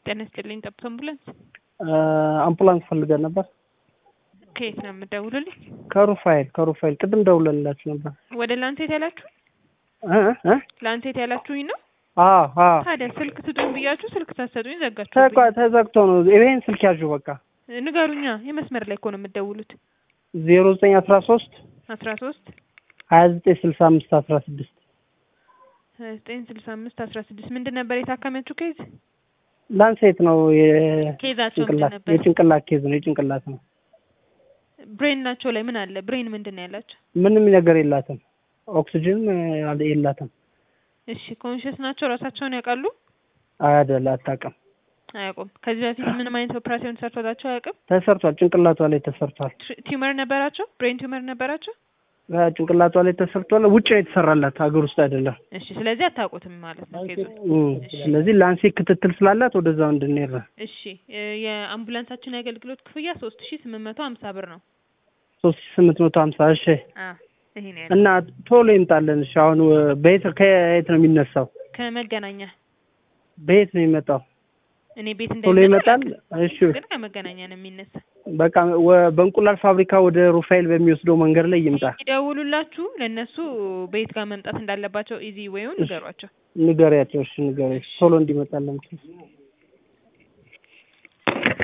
ጤና ይስጥልኝ። ጠብቶ አምቡላንስ አምቡላንስ ፈልገን ነበር። ከየት ነው የምትደውሉልኝ? ከሩፋኤል ከሩፋኤል ቅድም ደውለንላችሁ ነበር። ወደ ላንሴት ያላችሁ እ እ ላንሴት ያላችሁኝ ነው። አዎ አዎ ታዲያ ስልክ ስጡኝ ብያችሁ ስልክ ሳትሰጡኝ ዘጋችሁ። ተቋ- ተዘግቶ ነው። ይሄን ስልክ ያዡ በቃ ንገሩኛ። የመስመር ላይ እኮ ነው የምትደውሉት። ዜሮ ዘጠኝ አስራ ሶስት አስራ ሶስት ሀያ ዘጠኝ ስልሳ አምስት አስራ ስድስት ሀያ ዘጠኝ ስልሳ አምስት አስራ ስድስት ምንድን ነበር የታከመችው ኬዝ? ላንሴት ነው ኬዛቸው ምንድን የጭንቅላት ነበር? የጭንቅላት ኬዝ ነው የጭንቅላት ነው። ብሬን ናቸው ላይ ምን አለ? ብሬን ምንድን ነው ያላቸው? ምንም ነገር የላትም። ኦክሲጅን እ የላትም። እሺ ኮንሽስ ናቸው? ራሳቸውን ያውቃሉ? አይደል አታውቅም። አያውቁም። ከዚህ በፊት ምንም አይነት ኦፕራሲዮን ተሰርቶላቸው አያውቅም። ተሰርቷል። ጭንቅላቷ ላይ ተሰርቷል። ት- ቲዩመር ነበራቸው? ብሬን ቲዩመር ነበራቸው? እ ጭንቅላቷ ላይ ተሰርቷል። ውጭ ነው የተሰራላት፣ ሀገር ውስጥ አይደለም። እሺ ስለዚህ አታውቁትም ማለት ነው ኬዙን። እም፣ ስለዚህ ላንሴት ክትትል ስላላት ወደዛው እንድንሄድ ነው። እሺ እ የአምቡላንሳችን የአገልግሎት ክፍያ ሶስት ሺ ስምንት መቶ ሀምሳ ብር ነው። ሶስት ሺህ ስምንት መቶ ሀምሳ እሺ አ ይሄ ነው ያለው። እና ቶሎ ይምጣለን። እሺ አሁን ወ- በየት ከየት ነው የሚነሳው? ከመገናኛ በየት ነው የሚመጣው? እኔ ቤት ቶሎ እንዳይመጣ ይመጣል። አላውቅም፣ እሺ ግን ከመገናኛ ነው የሚነሳ። በቃ ወ- በእንቁላል ፋብሪካ ወደ ሩፋኤል በሚወስደው መንገድ ላይ ይምጣ። ይደውሉላችሁ ለእነሱ በየት ጋር መምጣት እንዳለባቸው ኢዚ ወይውን ንገሯቸው። ንገሪያቸው። እሺ ንገሪያቸው ቶሎ እንዲመጣለን።